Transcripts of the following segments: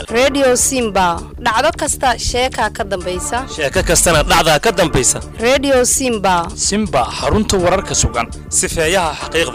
dhegaystayaal redio simba dhacdo kasta sheekaa ka dambaysa sheeko kastana dhacdaa ka dambaysa redio simba simba xarunta wararka sugan sifeeyaha xaqiiqda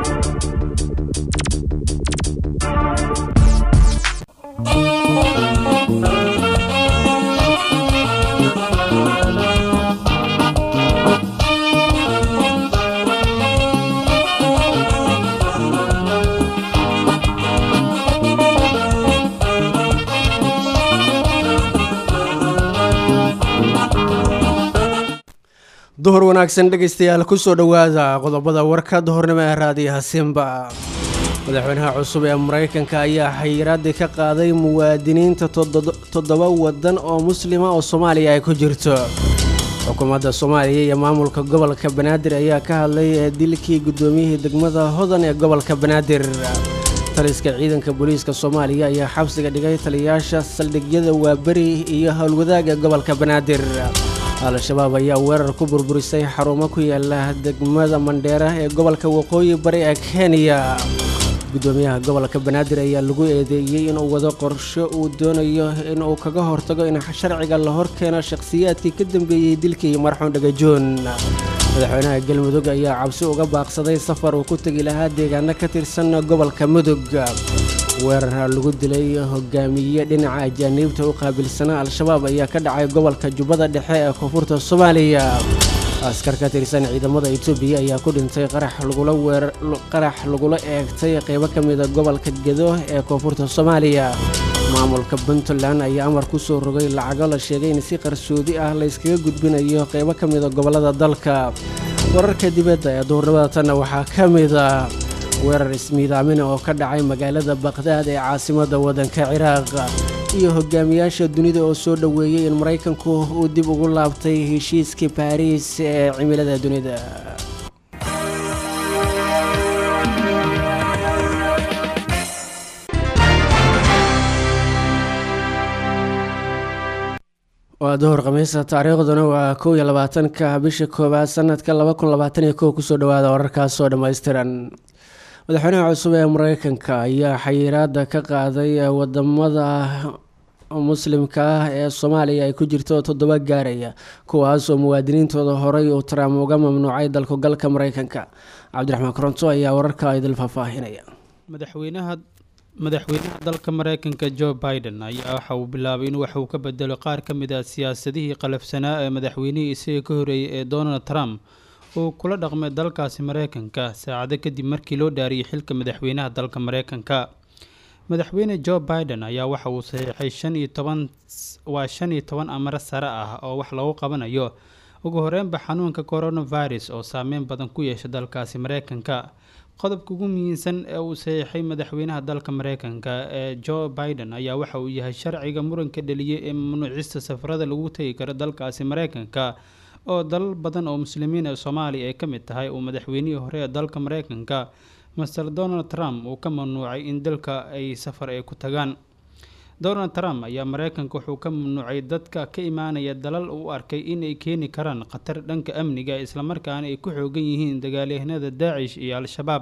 duhur wanaagsan dhegaystayaal kusoo dhowaada qodobada warka duhurnimo ee raadiyaha simba madaxweynaha cusub ee maraykanka ayaa xayiraadii ka qaaday muwaadiniinta toddoba wadan oo muslima oo soomaaliya ay ku jirto xukuumadda soomaaliya iyo maamulka gobolka banaadir ayaa ka hadlay dilkii guddoomiyihii degmada hodan ee gobolka banaadir taliska ciidanka booliiska soomaaliya ayaa xabsiga dhigay taliyayaasha saldhigyada waaberi iyo howlwadaag ee gobolka banaadir al-shabaab ayaa weerar ku burburisay xarumo ku yaala degmada mandheera ee gobolka waqooyi bari ee kenya guddoomiyaha gobolka banaadir ayaa lagu eedeeyey inuu wado qorsho uu doonayo inuu kaga hortago in sharciga la horkeeno shakhsiyaadkii ka dambeeyey dilkii marxuun dhagajoon madaxweynaha galmudug ayaa cabsi uga baaqsaday safar uu ku tegi lahaa deegaano ka tirsan gobolka mudug weerar lagu dilay hogaamiye dhinaca ajaaniibta u qaabilsanaa al-shabaab ayaa ka dhacay gobolka jubbada dhexe ee koonfurta soomaaliya askar ka tirsan ciidamada etoobiya ayaa ku dhintay qarax lagula eegtay qeybo ka mida gobolka gedo ee koonfurta soomaaliya maamulka puntland ayaa amar ku soo rogay lacago la sheegay in si qarsoodi ah la yskaga gudbinayo qeybo ka mida gobollada dalka wararka dibadda ee duhurnimada tanna waxaa ka mida weerar ismiidaamina oo ka dhacay magaalada bakdaad ee caasimadda waddanka ciraaq iyo hogaamiyaasha dunida oo soo dhoweeyey in maraykanku uu dib ugu laabtay heshiiskii baariis ee cimilada dunida waa duhur khamiisa taariikhduna waa kow iyo labaatanka bisha koowaad sanadka laba kun labaatan iyo kow kusoo dhawaada wararkaasoo dhammaystiran madaxweynaha cusub ee mareykanka ayaa xayiraada ka qaaday wadamada muslimka ah ee soomaaliya ay ku jirto toddoba gaaraya kuwaasoo muwaadiniintooda horey uu trump uga mamnuucay dalku galka mareykanka cabdiraxmaan koronto ayaa wararka idil faahfaahinaya madaxweynaha madaxweynaha dalka mareykanka joe biden ayaa waxa uu bilaabay in wax uu ka bedelo qaar ka mid ah siyaasadihii qalafsanaa ee madaxweynihii isaga ka horeeyay ee donald trump uu kula dhaqmay dalkaasi mareykanka saacado kadib markii loo dhaariyay xilka madaxweynaha dalka mareykanka madaxweyne joe biden ayaa waxa uu saxiixay shan iyo toban waa shan iyo toban amaro sare ah oo wax lagu qabanayo ugu horeynba xanuunka coronavirus oo saameyn badan ku yeesha dalkaasi mareykanka qodobka ugu muhiimsan ee uu saxiixay madaxweynaha dalka mareykanka ee joe biden ayaa waxa uu yahay sharciga muranka dheliyay ee mamnuucista safarada lagu tegi karo dalkaasi mareykanka oo dalal badan oo muslimiin ee soomaaliya ay ka mid tahay uu madaxweynihii hore ee dalka mareykanka master donald trump uu ka mamnuucay in dalka ay safar ay ku tagaan donald trump ayaa mareykanka wuxuu ka mamnuucay dadka ka imaanaya dalal uu arkay inay keeni karaan khatar dhanka amniga islamarkaana ay ku xoogan yihiin dagaalyahanada daacish iyo al-shabaab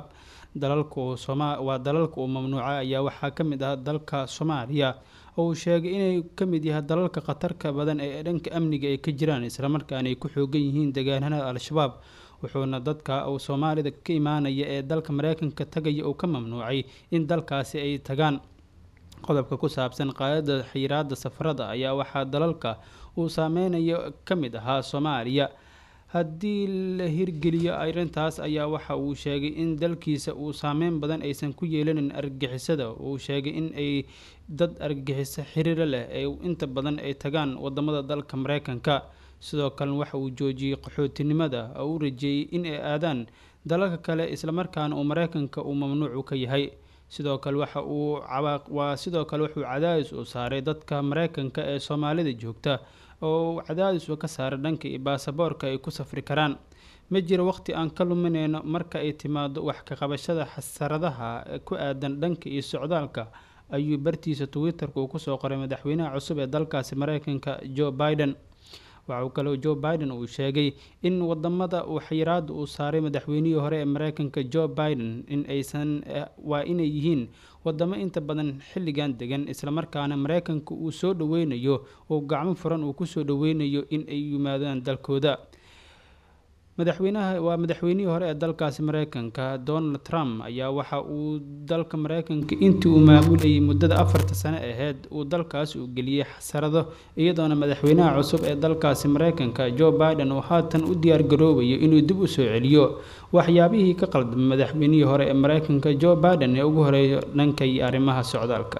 waa dalalka uu mamnuuca ayaa waxaa ka mid ah dalka soomaaliya oo uu sheegay inay ka mid yahay dalalka khatarka badan ee dhanka amniga ay ka jiraan islamarkaana ay ku xoogan yihiin dagaalyahanada al-shabaab wuxuuna dadka uu soomaalida ka imaanaya ee dalka mareykanka tagaya uu ka mamnuucay in dalkaasi ay tagaan qodobka ku saabsan qaadada xiraada safarada ayaa waxaa dalalka uu saameynayo ka mid ahaa soomaaliya haddii la hirgeliyo arrintaas ayaa waxa uu sheegay in dalkiisa uu saameyn badan aysan ku yeelanin argagixisada uu sheegay in ay dad argagixiso xiriiro leh ee inta badan ay tagaan wadamada dalka mareykanka sidoo kalena waxa uu joojiyey qaxootinimada oo u rajeeyey in ay aadaan dalalka kale islamarkaana uu mareykanka uu mamnuucu ka yahay sidoo kale waxa uu waa sidoo kale wuxuu cadaadis u saaray dadka mareykanka ee soomaalida joogta oo cadaadis uu ka saaray dhanka iyo baasaboorka ay ku safri karaan ma jiro waqti aan ka luminayno marka ay timaado wax ka qabashada xasaradaha ku aadan dhanka iyo socdaalka ayuu bartiisa twitter-ka uu kusoo qoray madaxweynaha cusub ee dalkaasi mareykanka joe biden waxauu kaleo joe biden uu sheegay in wadamada uu xayiraada uu saaray madaxweynihii hore ee mareykanka joe biden in aysan waa inay yihiin wadamo inta badan xilligan degan islamarkaana mareykanka uu soo dhaweynayo oo gacmo furan uu kusoo dhaweynayo in ay yimaadaan dalkooda madaxweynaha waa madaxweynihii hore ee dalkaasi mareykanka donald trump ayaa waxa uu dalka mareykanka intii uu maamulayay muddada afarta sano aheyd uu dalkaas uu geliyey xasarado iyadoona madaxweynaha cusub ee dalkaasi mareykanka joe biden uu haatan u diyaargaroobayo inuu dib u soo celiyo waxyaabihii ka qaldamay madaxweynihii hore ee mareykanka joe biden ee ugu horeeyo dhanka iyo arrimaha socdaalka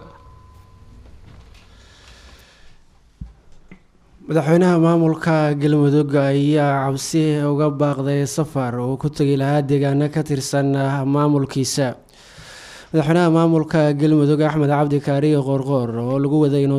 madaxweynaha maamulka galmudug ayaa cabsi uga baaqday safar uu ku tegi lahaa deegaano ka tirsan maamulkiisa madaxweynaha maamulka galmudug axmed cabdi kaariyo qoorqoor oo lagu waday inuu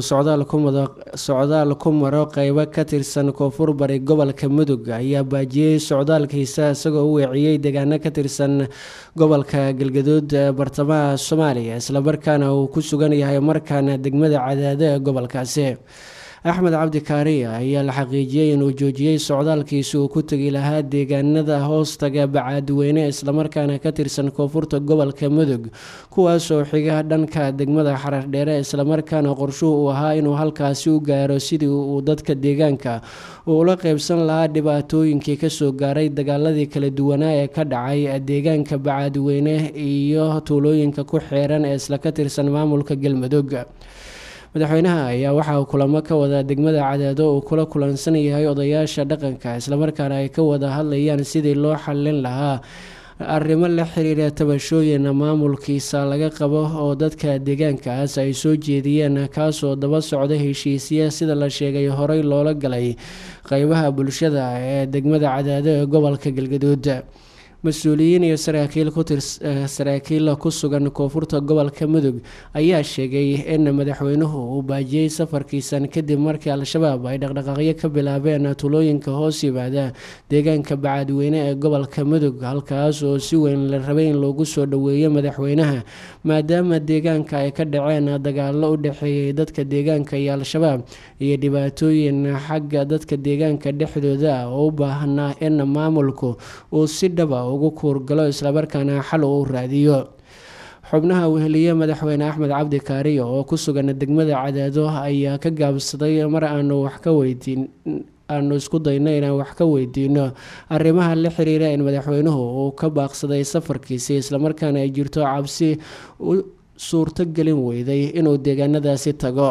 socdaal ku maro qeybo ka tirsan koonfur bari gobolka mudug ayaa baajiyey socdaalkiisa isagoo u weeciyey deegaano ka tirsan gobolka galgaduud ee bartamaha soomaaliya islamarkaana uu ku sugan yahay markaana degmada cadaado ee gobolkaasi axmed cabdi kaariya ayaa la xaqiijiyey inuu joojiyey socdaalkiisi uu ku tegi lahaa deegaanada hoostaga bacaadweyne islamarkaana ka tirsan koonfurta gobolka mudug kuwaasoo xiga dhanka degmada xarardheere islamarkaana qorshuhu uu ahaa inuu halkaasi u gaaro sidii uu dadka deegaanka uu ula qeybsan lahaa dhibaatooyinkii kasoo gaaray dagaaladii kala duwanaa ee ka dhacay deegaanka bacaadweyne iyo tuulooyinka ku xeeran ee isla ka tirsan maamulka galmudug madaxweynaha ayaa waxa uu kulamo ka wadaa degmada cadaado uu kula kulansan yahay odayaasha dhaqanka islamarkaana ay ka wada hadlayaan sidii loo xallin lahaa arrimo la xiriira tabashooyin maamulkiisa laga qabo oo dadka deegaankaas ay soo jeediyeen kaasoo daba socda heshiisya sida la sheegay horey loola galay qeybaha bulshada ee degmada cadaado ee gobolka galgaduud mas-uuliyiin iyo saraakiil saraakiil ku sugan koonfurta gobolka mudug ayaa sheegay in madaxweynuhu uu baajiyey safarkiisan kadib markii al-shabaab ay dhaqdhaqaaqyo ka bilaabeen tulooyinka hoos yimaada deegaanka bacaadweyne ee gobolka mudug halkaas oo si weyn la rabay in loogu soo dhoweeyo madaxweynaha maadaama deegaanka ay ka dhaceen dagaalo u dhexeeyay dadka deegaanka iyo al-shabaab iyo dhibaatooyin xagga dadka deegaanka dhexdooda ah oo u baahnaa in maamulku uu si dhaba ugu kuurgalo islamarkaana xal uu raadiyo xubnaha weheliye madaxweyne axmed cabdi kaariyo oo ku sugan degmada cadaado ayaa ka gaabsaday mar aanu wax ka weydiin aanu isku dayno inaan wax ka weydiino arrimaha la xiriira in madaxweynuhu uu ka baaqsaday safarkiisi islamarkaana ay jirto cabsi u suurtogelin weyday inuu deegaanadaasi tago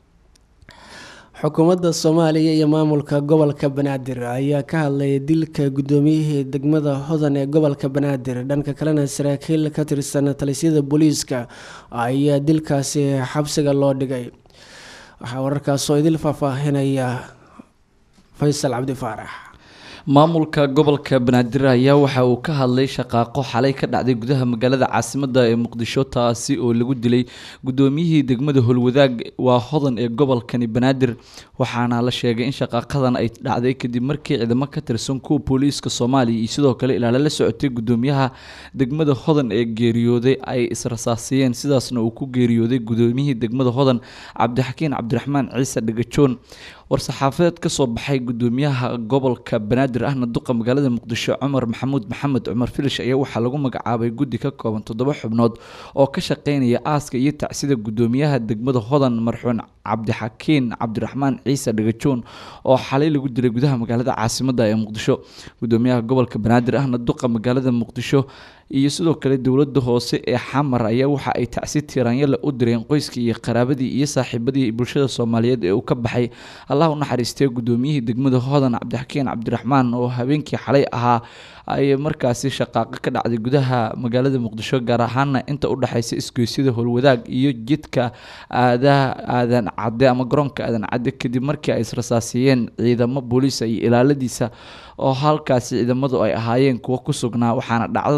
xukuumadda soomaaliya iyo maamulka gobolka banaadir ayaa ka hadlay dilka guddoomiyihii degmada hodan ee gobolka banaadir dhanka kalena saraakiil ka tirsan talisyada booliiska ayaa dilkaasi xabsiga loo dhigay waxaa wararkaasoo idil faahfaahinaya faysal cabdi faarax maamulka gobolka banaadir ayaa waxa uu ka hadlay shaqaaqo xalay ka dhacday gudaha magaalada caasimada ee muqdisho taasi oo lagu dilay guddoomiyihii degmada holwadaag waa hodan ee gobolkani banaadir waxaana la sheegay in shaqaaqadan ay dhacday kadib markii ciidamo ka tirsan kuwa booliiska soomaaliya iyo sidoo kale ilaalo la socotay gudoomiyaha degmada hodan ee geeriyooday ay israsaasiyeen sidaasna uu ku geeriyooday gudoomiyihii degmada hodan cabdixakiin cabdiraxmaan ciise dhagajoon war-saxaafadeed ka soo baxay gudoomiyaha gobolka banaadir ahna duqa magaalada muqdisho cumar maxamuud maxamed cumar filish ayaa waxaa lagu magacaabay guddi ka kooban toddoba xubnood oo ka shaqeynaya aaska iyo tacsida gudoomiyaha degmada hodan marxuun cabdixakiin cabdiraxmaan ciise dhagajoon oo xalay lagu dilay gudaha magaalada caasimada ee muqdisho gudoomiyaha gobolka banaadir ahna duqa magaalada muqdisho iyo sidoo kale dowlada hoose ee xamar ayaa waxa ay tacsi tiiraanyale u direen qoyskii iyo qaraabadii iyo saaxiibadii bulshada soomaaliyeed ee uu ka baxay allah u naxariistay gudoomiyihii degmada hodan cabdixakiin cabdiraxmaan oo habeenkii xalay ahaa ay markaasi shaqaaqo ka dhacday gudaha magaalada muqdisho gaar ahaana inta u dhexeysa isgoysyada howlwadaag iyo jidka aadaha aadan cadde ama garoonka aadan cadde kadib markii ay israsaasiyeen ciidamo booliisa iyo ilaaladiisa oo halkaasi ciidamadu ay ahaayeen kuwo ku sugnaa waxaana dhacdadaasi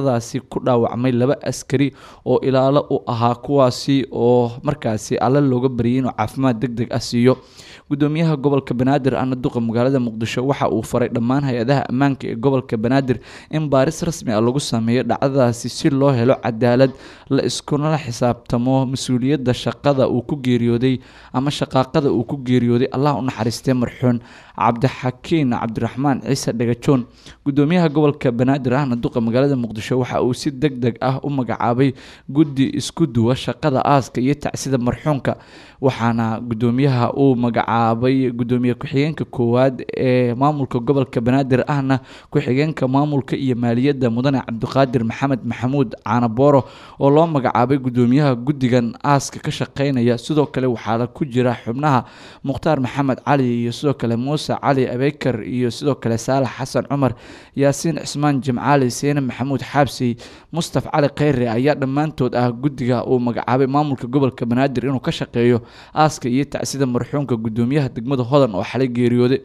ku dhaawacmay laba askari oo ilaalo u ahaa kuwaasi oo markaasi alle looga baryay inuu caafimaad deg deg ah siiyo gudoomiyaha gobolka banaadir ahna duqa magaalada muqdisho waxa uu faray dhammaan hay-adaha ammaanka ee gobolka banaadir in baaris rasmi ah lagu sameeyo dhacdadaasi si loo helo cadaalad la iskunala xisaabtamo mas-uuliyadda shaqada uu ku geeriyooday ama shaqaaqada uu ku geeriyooday allah u naxariistee marxuun cabdixakiin cabdiraxmaan ciise dhagajoon gudoomiyaha gobolka banaadir ahna duqa magaalada muqdisho waxa uu si deg deg ah u magacaabay guddi isku duwa shaqada aaska iyo tacsida marxuunka waxaana gudoomiyaha uu magacaabay gudoomiye ku-xigeenka koowaad ee maamulka gobolka banaadir ahna ku-xigeenka maamulka iyo maaliyadda mudane cabdiqaadir maxamed maxamuud caanabooro oo loo magacaabay gudoomiyaha guddigan aaska ka shaqeynaya sidoo kale waxaa ku jira xubnaha mukhtaar maxamed cali iyo sidoo kale muuse cali abeykar iyo sidoo kale saalax xasan cumar yaasiin cismaan jimcaali seene maxamuud xaabsey mustaf cali kheyre ayaa dhammaantood ah guddiga uu magacaabay maamulka gobolka banaadir inuu ka shaqeeyo aaska iyo tacsida marxuunka gudoomiyaha degmada hodan oo xalay geeriyooday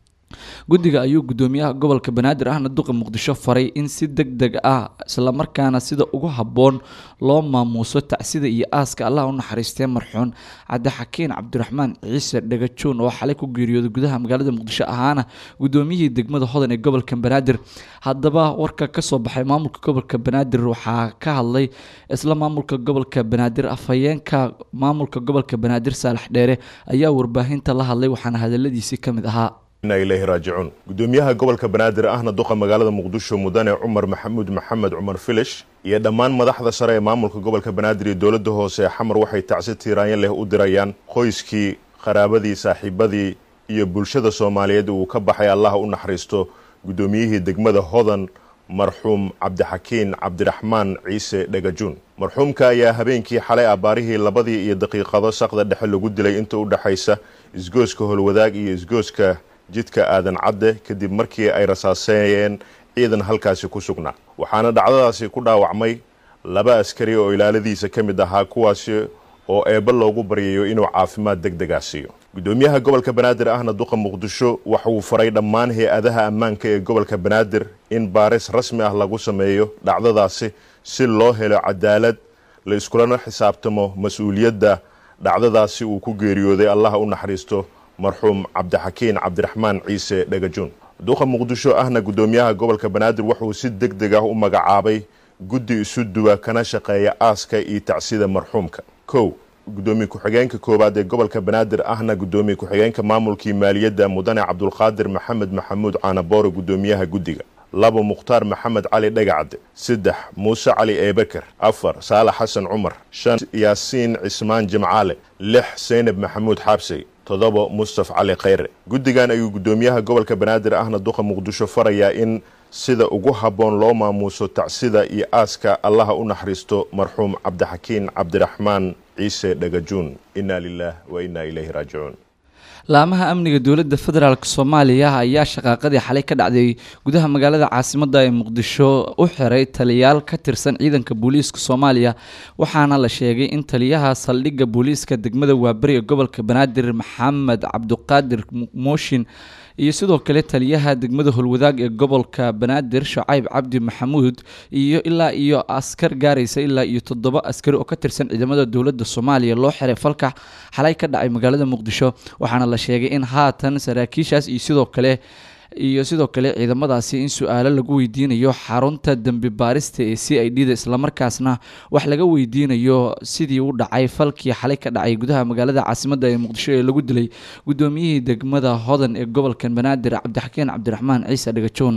guddiga ayuu gudoomiyaha gobolka banaadir ahna duqa muqdisho faray in si deg deg ah islamarkaana sida ugu habboon loo maamuuso tacsida iyo aaska allah u naxariistee marxuun cabdixakiin cabdiraxmaan ciise dhagajoon oo xalay ku geeriyooday gudaha magaalada muqdisho ahaana gudoomiyihii degmada hodan ee gobolka banaadir haddaba warka kasoo baxay maamulka gobolka banaadir waxaa ka hadlay isla maamulka gobolka banaadir afhayeenka maamulka gobolka banaadir saalax dheere ayaa warbaahinta la hadlay waxaana hadaladiisii ka mid ahaa ilaahi raajicuun gudoomiyaha gobolka banaadir ahna duqa magaalada muqdisho mudane cumar maxamuud maxamed cumar filish iyo dhammaan madaxda sare ee maamulka gobolka banaadir iyo dowladda hoose xamar waxay tacsi tiiraanyo leh u dirayaan qoyskii qaraabadii saaxiibadii iyo bulshada soomaaliyeed uu ka baxay allaha u naxariisto gudoomiyihii degmada hodan marxuum cabdixakiin cabdiraxmaan ciise dhagajuun marxuumka ayaa habeenkii xalay abbaarihii labadii iyo daqiiqado saqda dhexe lagu dilay inta u dhexaysa isgooska holwadaag iyo isgooska jidka aadan cadde kadib markii ay rasaaseeyeen ciidan halkaasi ku sugnaa waxaana dhacdadaasi ku dhaawacmay laba askari oo ilaaladiisa ka mid ahaa kuwaasi oo eebbe loogu baryayo inuu caafimaad deg degaa siiyo gudoomiyaha gobolka banaadir ahna duqa muqdisho waxa uu faray dhammaan hay-adaha ammaanka ee gobolka banaadir in baaris rasmi ah lagu sameeyo dhacdadaasi si loo helo cadaalad la iskulana xisaabtamo mas-uuliyadda dhacdadaasi uu ku geeriyooday allaha u naxariisto marxuum cabdixakiin cabdiraxmaan ciise dhagajuun duqa muqdisho ahna gudoomiyaha gobolka banaadir wuxuu si deg deg ah u magacaabay guddi isu duwa kana shaqeeya aaska iyo tacsida marxuumka kow gudoomiye ku-xigeenka koowaad ee gobolka banaadir ahna gudoomiye ku-xigeenka maamulkii maaliyadda mudane cabdulqaadir maxamed maxamuud caanaboore gudoomiyaha guddiga labo mukhtaar maxamed cali dhagacde saddex muuse cali eebekar afar saalax xasan cumar shan yaasiin cismaan jimcaale lix seynab maxamuud xaabsey toddoba mustaf cali kheyre guddigan ayuu gudoomiyaha gobolka banaadir ahna duqa muqdisho farayaa in sida ugu habboon loo maamuuso tacsida iyo aaska allaha u naxariisto marxuum cabdixakiin cabdiraxmaan ciise dhagajuun inna lilah wa inna ilayhi raajicuun laamaha amniga dowladda federaalk soomaaliya ayaa shaqaaqadii xalay ka dhacday gudaha magaalada caasimadda ee muqdisho u xiray taliyaal ka tirsan ciidanka booliiska soomaaliya waxaana la sheegay in taliyaha saldhigga booliiska degmada waaberi ee gobolka banaadir maxamed cabduqaadir mooshin iyo sidoo kale taliyaha degmada holwadaag ee gobolka banaadir shacayb cabdi maxamuud iyo ilaa iyo askar gaaraysa ilaa iyo toddoba askari oo ka tirsan ciidamada dowladda soomaaliya loo xiray falkax xalay ka dhacay magaalada muqdisho waxaana la sheegay in haatan saraakiishaas iyo sidoo kale iyo sidoo kale ciidamadaasi in su-aalo lagu weydiinayo xarunta dembi baarista ee c i d da islamarkaasna wax laga weydiinayo sidii u dhacay falkii xalay ka dhacay gudaha magaalada caasimadda ee muqdisho ee lagu dilay gudoomiyihii degmada hodan ee gobolka banaadir cabdixakiin cabdiraxmaan ciise dhagajoon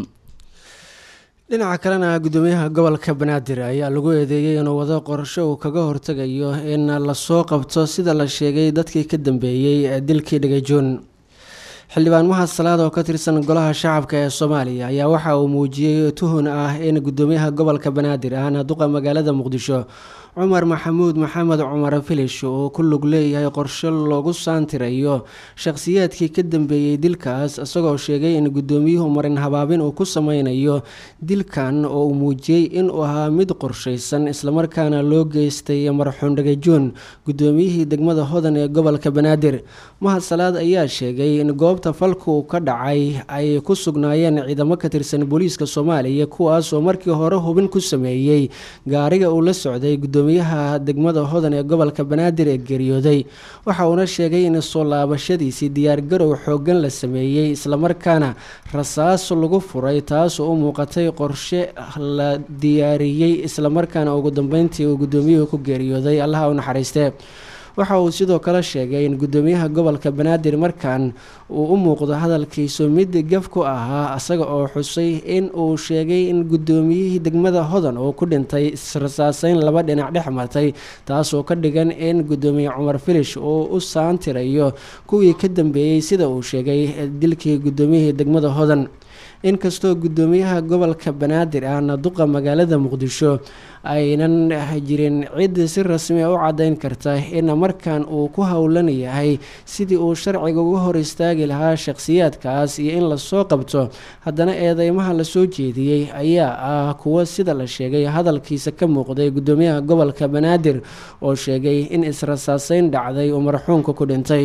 dhinaca kalena gudoomiyaha gobolka banaadir ayaa lagu eedeeyey inuu wado qorsho uu kaga hortegayo in lasoo qabto sida la sheegay dadkii ka dambeeyey dilkii dhagajoon xildhibaan mahad salaad oo ka tirsan golaha shacabka ee soomaaliya ayaa waxa uu muujiyey tuhun ah in gudoomiyaha gobolka banaadir ahna duqa magaalada muqdisho cumar maxamuud maxamed cumar filish oo ku lug leeyahay qorshe loogu saantirayo shakhsiyaadkii ka dambeeyey dilkaas isagoo sheegay in guddoomiyuhu marin habaabin uu ku sameynayo dilkan oo uu muujiyey inuu ahaa mid qorshaysan islamarkaana loo geystay marxuun dhagajoon guddoomiyihii degmada hodan ee gobolka banaadir mahad salaad ayaa sheegay in goobta falku ka dhacay ay ku sugnaayeen ciidamo ka tirsan booliiska soomaaliya kuwaas oo markii hore hubin ku sameeyey gaariga uu la socday gudoomiyaha degmada hodan ee gobolka banaadir ee geeriyooday waxa uuna sheegay in soo laabashadiisii diyaargarow xoogan la sameeyey islamarkaana rasaas lagu furay taas oo u muuqatay qorshe la diyaariyey islamarkaana ugu dambeyntii uu gudoomiyuhu ku geeriyooday allaha u naxariistee waxa uu sidoo kale sheegay in gudoomiyaha gobolka banaadir markan uu u muuqdo hadalkiisu mid gaf ku ahaa isaga oo xusay in uu sheegay in gudoomiyihii degmada hodan uu ku dhintay israsaaseyn laba dhinac dhex martay taasoo ka dhigan in gudoomiye cumar filish uu u saantirayo kuwii ka dambeeyey sida uu sheegay dilkii gudoomiyihii degmada hodan inkastoo gudoomiyaha gobolka banaadir ahna duqa magaalada muqdisho aynan jirin cid si rasmi a u caddeyn karta in markan uu ku howlan yahay sidii uu sharciga uga hor istaagi lahaa shakhsiyaadkaas iyo in lasoo qabto haddana eedeymaha lasoo jeediyey ayaa ah kuwo sida la sheegay hadalkiisa ka muuqday gudoomiyaha gobolka banaadir oo sheegay in israsaaseyn dhacday uu marxuunka ku dhintay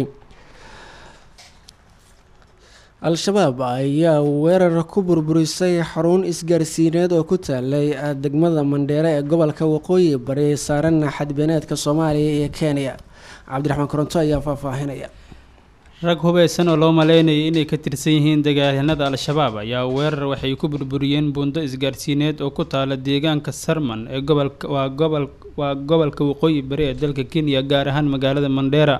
al-shabaab ayaa weerar ku burburisay xarun isgaarsiineed oo ku taalay degmada mandheere ee gobolka waqooyi bari saaran xadbeeneedka soomaaliya iyo kenya cabdiraxmaan koronto ayaa faahfaahinaya rag hubeysan oo loo maleynayay inay ka tirsan yihiin dagaalyanada al-shabaab ayaa weerar waxay ku burburiyeen buundo isgaarsiineed oo ku taala deegaanka sarman ee gobolka waa gobol waa gobolka waqooyi bari ee dalka kenya gaar ahaan magaalada mandheera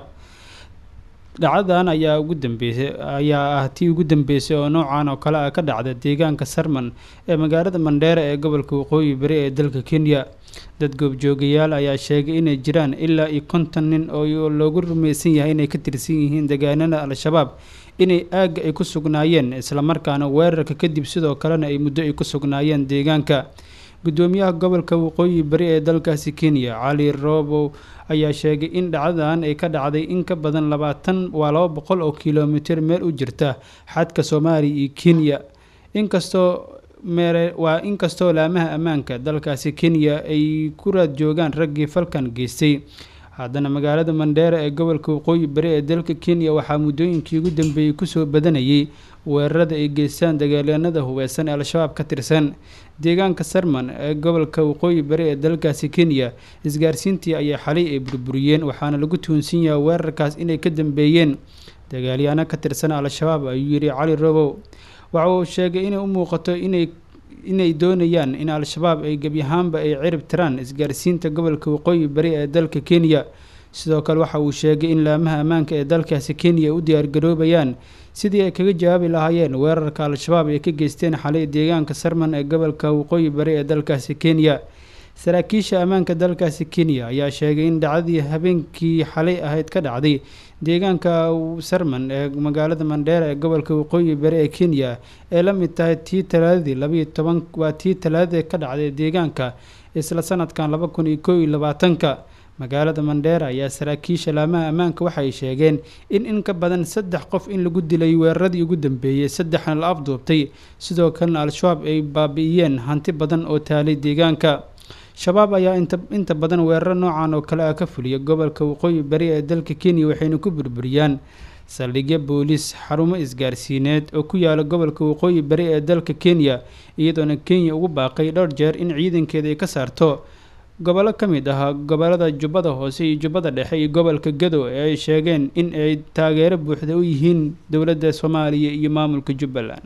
dhacdadan ayaa ugu dambeysay ayaa ah tii ugu dambeysay oo noocan oo kale ah ka dhacda deegaanka sarman ee magaalada mandheera ee gobolka waqooyi bari ee dalka kenya dad goobjoogayaal ayaa sheegay inay jiraan ilaa iyo konton nin oo loogu rumaysan yahay inay ka tirsan yihiin dagaalada al-shabaab inay aagga ay ku sugnaayeen islamarkaana weerarka kadib sidoo kalena ay muddo ay ku sugnaayeen deegaanka gudoomiyaha gobolka waqooyi bari ee dalkaasi kenya cali robow ayaa sheegay in dhacdadan ay ka dhacday in ka badan labaatan waa laba boqol oo kilomitir meel u jirta xadka soomaaliya iyo kenya inkastoo mere waa inkastoo laamaha ammaanka dalkaasi kenya ay ku raad joogaan raggii falkan geystay haddana magaalada mandheera ee gobolka waqooyi bari ee dalka kenya waxaa muddooyinkii ugu dambeeyey kusoo badanayay weerarada ay geystaan dagaalyanada hubeysan ee al-shabaab ka tirsan deegaanka sarman ee gobolka waqooyi bari ee dalkaasi kenya isgaarsiintii ayaa xalay ay burburiyeen waxaana lagu tuunsan yahay weerarkaas inay ka dambeeyeen dagaalyaano ka tirsan al-shabaab ayuu yidhi cali robow waxa uu sheegay inay u muuqato inay inay doonayaan in al-shabaab ay gebi ahaanba ay cirib tiraan isgaarsiinta gobolka waqooyi bari ee dalka kenya sidoo kale waxa uu sheegay in laamaha ammaanka ee dalkaasi kenya ay u diyaargaroobayaan sidii ay kaga jawaabi lahaayeen weerarka al-shabaab ay ka geysteen xalay deegaanka sarman ee gobolka waqooyi bari ee dalkaasi kenya saraakiisha ammaanka dalkaasi kenya ayaa sheegay in dhacdadii habeenkii xalay ahayd ka dhacday deegaanka sarman ee magaalada mandheera ee gobolka waqooyi bari ee kenya ee la mid tahay tii talaadadii labayo toban waa tii talaadadii ka dhacday deegaanka isla sanadkan laba kun iyo koo iyo labaatanka magaalada mandheera ayaa saraakiisha laamaha ammaanka waxay sheegeen in in ka badan saddex qof in lagu dilay weeraradii ugu dambeeyey saddexna la afduubtay sidoo kalena al-shabaab ay baabi'iyeen hanti badan oo taalay deegaanka shabaab ayaa inta inta badan weeraro noocan oo kale ah ka fuliya gobolka waqooyi bari ee dalka kenya waxayna ku burburiyaan saldhigyo booliis xarumo isgaarsiineed oo ku yaala gobolka waqooyi bari ee dalka kenya iyadoona kenya ugu baaqay dhowr jeer in ciidankeeda ay ka saarto gobollo ka mid ah gobolada jubbada hoose iyo jubbada dhexe iyo gobolka gado ee ay sheegeen in ay taageero buuxda u yihiin dowladda soomaaliya iyo maamulka jubbaland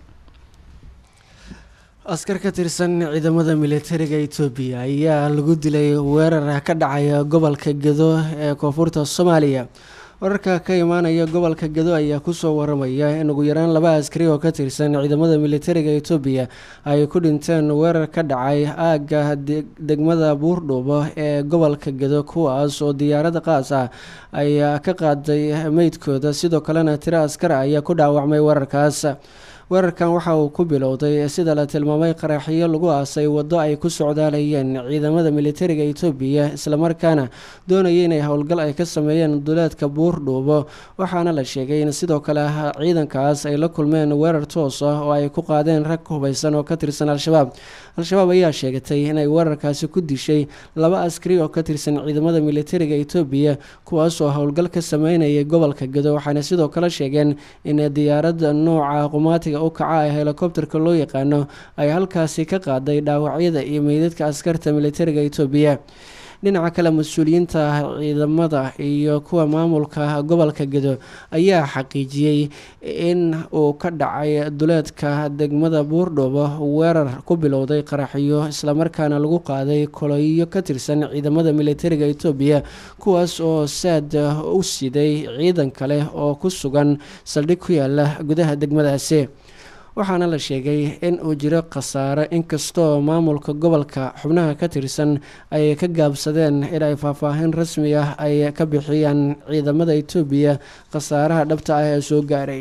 askar ka tirsan ciidamada militariga etoobiya ayaa lagu dilay weerar ka dhacaya gobolka gado ee koonfurta soomaaliya wararka ka imaanaya gobolka gado ayaa kusoo waramaya in ugu yaraan laba askari oo ka tirsan ciidamada militariga etoobiya ay ku dhinteen weerar ka dhacay aagga degmada buurdhuubo ee gobolka gado kuwaas oo diyaarada qaas ah ayaa ka qaaday meydkooda sidoo kalena tiro askar ayaa ku dhaawacmay weerarkaas weerarkan waxa uu ku bilowday sida la tilmaamay qaraxyo lagu aasay waddo ay ku socdaalayeen ciidamada militariga etoobiya islamarkaana doonaya inay howlgal ay ka sameeyeen duleedka buurdhuubo waxaana la sheegay in sidoo kale ciidankaas ay la kulmeen weerar toos ah oo ay ku qaadeen rag hubeysan oo ka tirsan al-shabaab al-shabaab ayaa sheegatay inay weerarkaasi ku dishay laba askari oo ka tirsan ciidamada militariga etoobiya kuwaas oo howlgal ka sameynayay gobolka gedo waxaana sidoo kale sheegeen in diyaaradda nooca qumaatiga u kaca ee helikobterka loo yaqaano ay halkaasi ka qaaday dhaawacyada iyo meydadka askarta militariga etoobiya dhinaca kale mas-uuliyiinta ciidamada iyo kuwa maamulka gobolka gedo ayaa xaqiijiyey in uu ka dhacay duleedka degmada buurdhoobo weerar ku bilowday qaraxyo islamarkaana lagu qaaday koloyo ka tirsan ciidamada militariga etoobiya kuwaas oo saad u siday ciidan kale oo ku sugan saldhig ku yaala gudaha degmadaasi waxaana la sheegay in uu jiro khasaare inkastoo maamulka gobolka xubnaha ka tirsan ay ka gaabsadeen in ay faahfaahin rasmi ah ay ka bixiyaan ciidamada etoobiya khasaaraha dhabta ah ee soo gaaray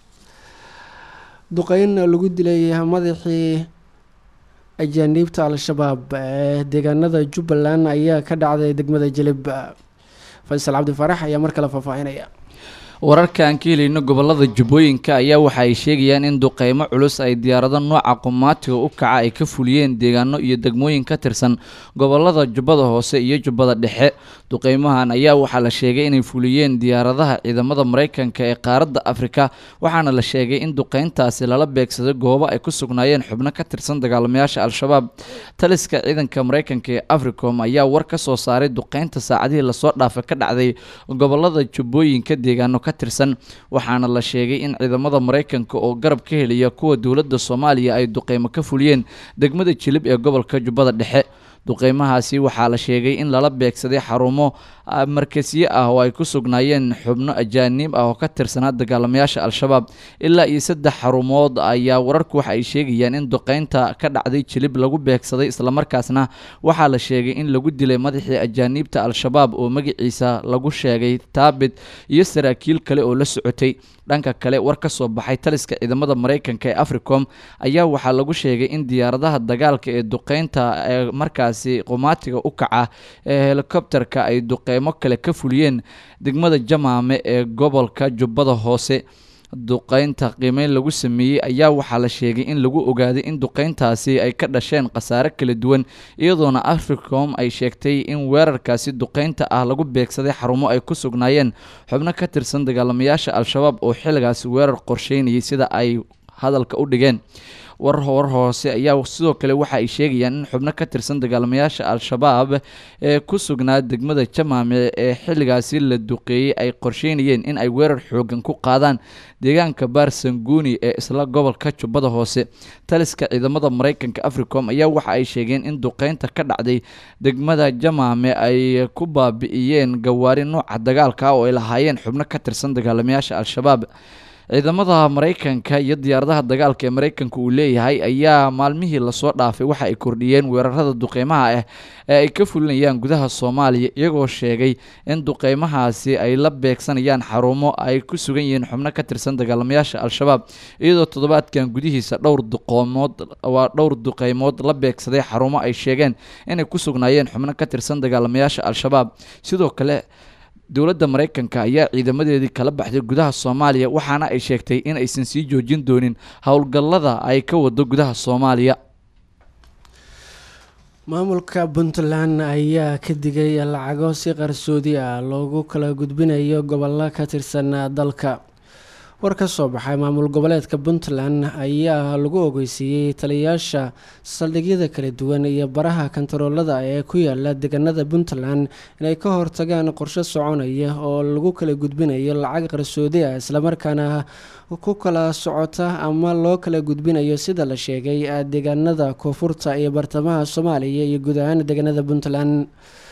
duqeyn lagu dilay madaxii ajaaniibta al-shabaab ee deegaanada jubbaland ayaa ka dhacday degmada jelib faysal cabdifaarax ayaa mar kale faahfaahinaya wararka aan ka helayno gobolada jubbooyinka ayaa waxa ay sheegayaan in duqeymo culus ay diyaarado nooca qumaatiga u kaca ay ka fuliyeen deegaano iyo degmooyin ka tirsan gobolada jubbada hoose iyo jubbada dhexe duqeymahan ayaa waxaa la sheegay inay fuliyeen diyaaradaha ciidamada mareykanka ee qaaradda afrika waxaana la sheegay in duqeyntaasi lala beegsaday goobo ay ku sugnaayeen xubno ka tirsan dagaalamayaasha al-shabaab taliska ciidanka mareykanka ee africom ayaa war ka soo saaray duqeynta saacadihii lasoo dhaafay ka dhacday gobolada jubbooyinka deegaano ka tirsan waxaana la sheegay in ciidamada mareykanka oo garab ka helaya kuwa dowladda soomaaliya ay duqeymo ka fuliyeen degmada jilib ee gobolka jubbada dhexe duqeymahaasi waxaa la sheegay in lala beegsaday xarumo markasyo ah oo ay ku sugnaayeen xubno ajaaniib ah oo ka tirsanaa dagaalamayaasha al-shabaab ilaa iyo saddex xarumood ayaa wararku waxa ay sheegayaan in duqeynta ka dhacday jilib lagu beegsaday islamarkaasna waxaa la sheegay in lagu dilay madaxii ajaaniibta al-shabaab oo magaciisa lagu sheegay taabit iyo saraakiil kale oo la socotay dhanka kale war ka soo baxay taliska ciidamada mareykanka ee africom ayaa waxaa lagu sheegay in diyaaradaha dagaalka ee duqeynta ee markaasi qumaatiga u kaca ee helikobterka ay duqeymo kale ka fuliyeen degmada jamaame ee gobolka jubbada hoose duqeynta qiimeyn lagu sameeyey ayaa waxaa la sheegay in lagu ogaaday in duqeyntaasi ay ka dhasheen khasaare kala duwan iyadoona africom ay sheegtay in weerarkaasi duqeynta ah lagu beegsaday xarumo ay ku sugnaayeen xubno ka tirsan dagaalamayaasha al-shabaab oo xilligaasi weerar qorsheynayay sida ay hadalka u dhigeen war war hoose ayaa sidoo kale waxa ay sheegayaan in xubno ka tirsan dagaalamayaasha al-shabaab ee ku sugnaa degmada jamaame ee xilligaasi la duqeeyey ay qorsheynayeen in ay weerar xoogan ku qaadaan deegaanka baarsanguuni ee isla gobolka jubbada hoose taliska ciidamada mareykanka africom ayaa waxa ay sheegeen in duqeynta ka dhacday degmada jamaame ay ku baabi'iyeen gawaari nooca dagaalka oo ay lahaayeen xubno ka tirsan dagaalamayaasha al-shabaab ciidamada mareykanka iyo diyaaradaha dagaalka ee mareykanka uu leeyahay ayaa maalmihii lasoo dhaafay waxa ay kordhiyeen weerarada duqeymaha ah ee ay ka fulinayaan gudaha soomaaliya iyagoo sheegay in duqeymahaasi ay la beegsanayaan xarumo ay ku sugan yihiin xubno ka tirsan dagaalamayaasha al-shabaab iyadoo toddobaadkan gudihiisa dhowr duqoomood waa dhowr duqeymood la beegsaday xarumo ay sheegeen inay ku sugnaayeen xubno ka tirsan dagaalamayaasha al-shabaab sidoo kale dowladda mareykanka ayaa ciidamadeedii kala baxday gudaha soomaaliya waxaana ay sheegtay in aysan sii joojin doonin howlgallada ay ka wado gudaha soomaaliya maamulka puntland ayaa ka digay lacago si qarsoodi ah loogu kala gudbinayo gobollo ka tirsan dalka war ka soo baxay maamul goboleedka puntland ayaa lagu ogeysiiyey taliyayaasha saldhigyada kala duwan iyo baraha kantaroolada ee ku yaala deegaanada puntland inay ka hortagaan qorshe soconaya oo lagu kala gudbinayo lacag qarsoodi ah islamarkaana ku kala socota ama loo kala gudbinayo sida la sheegay deegaanada koonfurta iyo bartamaha soomaaliya iyo guud ahaan deegaanada puntland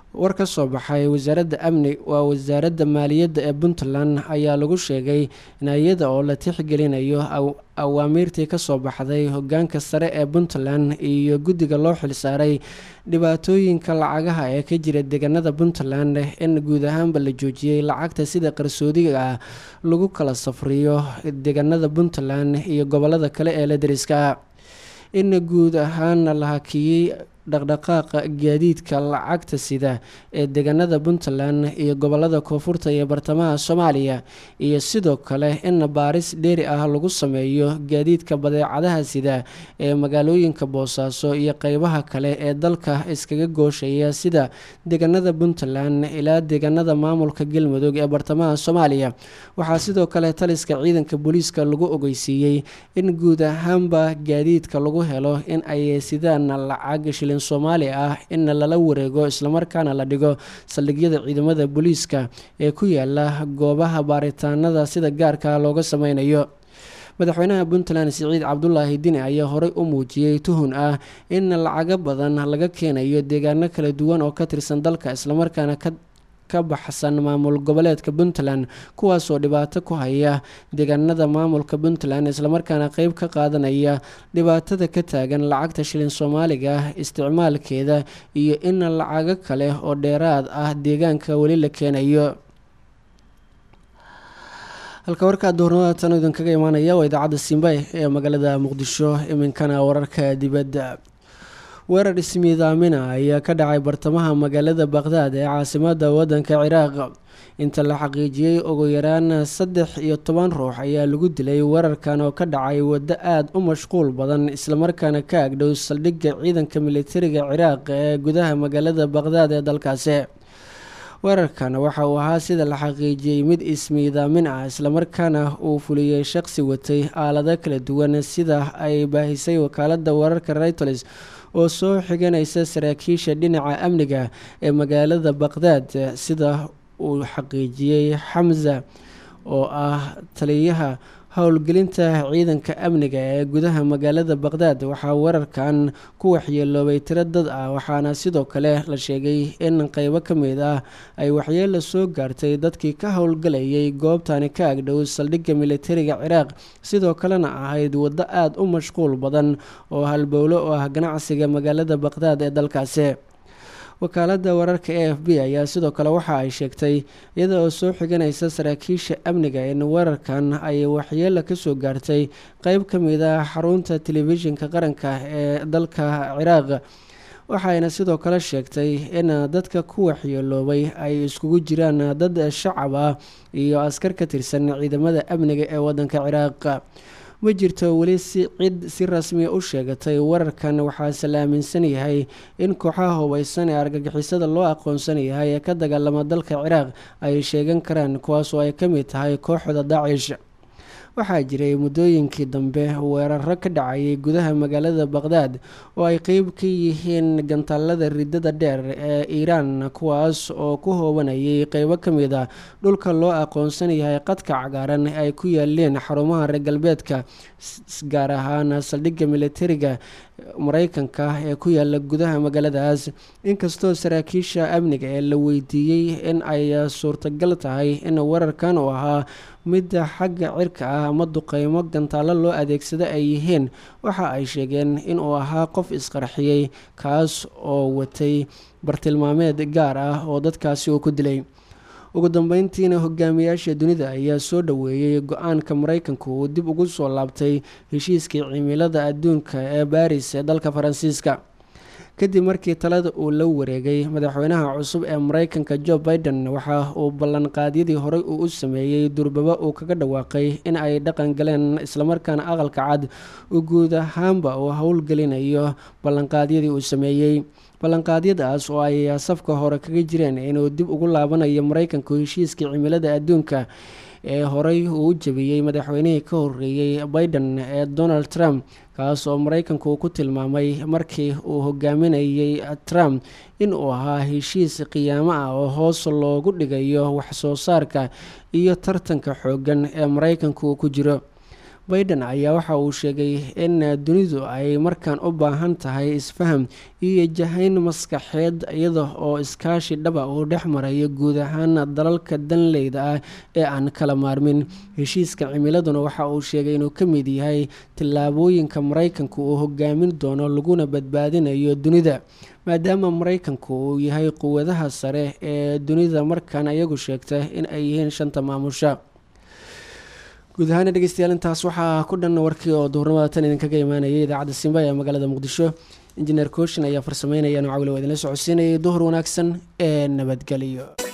war ka soo baxay wasaaradda amni waa wasaaradda maaliyadda ee puntland ayaa lagu sheegay in iyada oo la tixgelinayo awaamiirtii kasoo baxday hogaanka sare ee puntland iyo guddiga loo xilsaaray dhibaatooyinka lacagaha ee ka jira deegaanada puntland in guud ahaanba la joojiyey lacagta sida qarsoodiga ah lagu kala safriyo deegaanada puntland iyo gobolada kale ee la dariska in guud ahaana la hakiyey dhaqdhaqaaqa gaadiidka lacagta sida ee deegaanada puntland iyo gobolada koonfurta iyo bartamaha soomaaliya iyo sidoo kale in baaris dheeri ah lagu sameeyo gaadiidka badeecadaha sida ee magaalooyinka boosaaso iyo qeybaha kale ee dalka iskaga gooshaya sida deegaanada puntland ilaa deegaanada maamulka galmudug ee bartamaha soomaaliya waxaa sidoo kale taliska ciidanka booliiska lagu ogeysiiyey in guud ahaanba gaadiidka lagu helo in ay sidaan lacag shilin soomaali ah in lala wareego islamarkaana la dhigo saldhigyada ciidamada booliiska ee ku yaala goobaha baaritaanada sida gaarka looga sameynayo madaxweynaha puntland siciid cabdulaahi dini ayaa horey u muujiyey tuhun ah in lacago badan laga keenayo deegaano kala duwan oo ka tirsan dalka islamarkaana ka ka baxsan maamul goboleedka puntland kuwaasoo dhibaato ku haya deegaanada maamulka puntland islamarkaana qeyb ka qaadanaya dhibaatada ka taagan lacagta shilin soomaaliga isticmaalkeeda iyo in lacago kale oo dheeraad ah deegaanka weli la keenayo halka warkaa duhurnimada tan idinkaga imaanaya waa idaacadda simbay ee magaalada muqdisho iminkana wararka dibadda weerar ismiidaamina ayaa ka dhacay bartamaha magaalada baqhdaad ee caasimada wadanka ciraaq inta la xaqiijiyey ugu yaraan saddex iyo toban ruux ayaa lagu dilay weerarkan oo ka dhacay waddo aada u mashquul badan islamarkaana ka agdhow saldhigga ciidanka militariga ciraaq ee gudaha magaalada baqhdaad ee dalkaasi weerarkan waxa uu ahaa sida la xaqiijiyey mid ismiidaamin ah islamarkaana uu fuliyey shaqsi watay aalado kala duwan sida ay baahisay wakaalada wararka reuters oo soo xiganaysa saraakiisha dhinaca amniga ee magaalada baqhdaad sida uu xaqiijiyey xamza oo ah taliyaha howlgelinta ciidanka amniga ee gudaha magaalada baqhdaad waxaa weerarkan ku waxyeeloobay tiro dad ah waxaana sidoo kale la sheegay in qeybo ka mid ah ay waxyeelo soo gaartay dadkii ka howlgalayay goobtani ka agdhow saldhigga militariga ciraaq sidoo kalena ahayd waddo aada u mashquul badan oo halbowlo oo ah ganacsiga magaalada baqhdaad ee dalkaasi wakaalada wararka a f b ayaa sidoo kale waxa ay sheegtay iyada oo soo xiganaysa saraakiisha amniga in weerarkan ay waxyeelo kasoo gaartay qeyb ka mid ah xarunta telefishinka qaranka ee dalka ciraaq waxayna sidoo kale sheegtay in dadka ku waxyeeloobay ay iskugu jiraan dad shacab ah iyo askar ka tirsan ciidamada amniga ee wadanka ciraaq ma jirto weli si cid si rasmiya u sheegatay weerarkan waxaase la aaminsan yahay in kooxaha hubeysan ee argagixisada loo aqoonsan yahay ee ka dagaalama dalka ciraaq ay sheegan karaan kuwaas oo ay ka mid tahay kooxda daacish waxaa jiray muddooyinkii dambe weeraro ka dhacayay gudaha magaalada baqhdaad oo ay qeyb ka yihiin gantaalada ridada dheer ee iiraan kuwaas oo ku hoobanayay qeybo ka mid a dhulka loo aqoonsan yahay qadka cagaaran ee ay ku yaaleen xarumaha reer galbeedka gaar ahaan saldhigga militariga mareykanka ee ku yaala gudaha magaaladaas inkastoo saraakiisha amniga ee la weydiiyey in ay suurtagal tahay in weerarkan uu ahaa midda xagga cirka ah ama duqeymo gantaalo loo adeegsado ay yihiin waxa ay sheegeen inuu ahaa qof isqarxiyey kaas oo watay bartilmaameed gaar ah oo dadkaasi uu ku dilay ugu dambeyntiina hogaamiyaasha dunida ayaa soo dhoweeyey go-aanka mareykanku uu dib ugu soo laabtay heshiiskii cimilada adduunka ee baris ee dalka faransiiska kadib markii talada uu la wareegay madaxweynaha cusub ee mareykanka jo biden waxa uu ballanqaadyadii horey uu u sameeyey durbaba uu kaga dhawaaqay in ay dhaqan galeen islamarkaana aqalka cad uu guud ahaanba uu howlgelinayo ballanqaadyadii uu sameeyey ballanqaadyadaas oo ay safka hore kaga jireen inuu dib ugu laabanayo mareykanku heshiiskii cimilada adduunka ee horey uu u jabiyey madaxweynihii ka horeeyey biden ee donald trump kaas oo mareykanku ku tilmaamay markii uu hogaaminayay trump in uu ahaa heshiis qiyaamo ah oo hoos loogu dhigayo waxsoo saarka iyo tartanka xoogan ee mareykanku uu ku jiro baiden ayaa waxa uu sheegay in dunidu ay markaan u baahan tahay isfaham iyo jahayn maskaxeed iyada oo iskaashi dhaba uu dhex marayo guud ahaan dalalka danleyda ah ee aan kala maarmin heshiiska cimiladuna waxa uu sheegay inuu ka mid yahay tillaabooyinka maraykanku uu hogaamin doono laguna badbaadinayo dunida maadaama maraykanku uu yahay quwadaha sare ee dunida markaan iyagu sheegta in ay yihiin shanta maamusha guud ahaana dhegeystayaal intaas waxaa ku dhan warkii oo duhurnimada tan idinkaga imaanayay idaacadda simba ee magaalada muqdisho injineer kooshin ayaa farsameynaya nocawile waa idinla socodsiinayay duhur wanaagsan ee nabadgelyo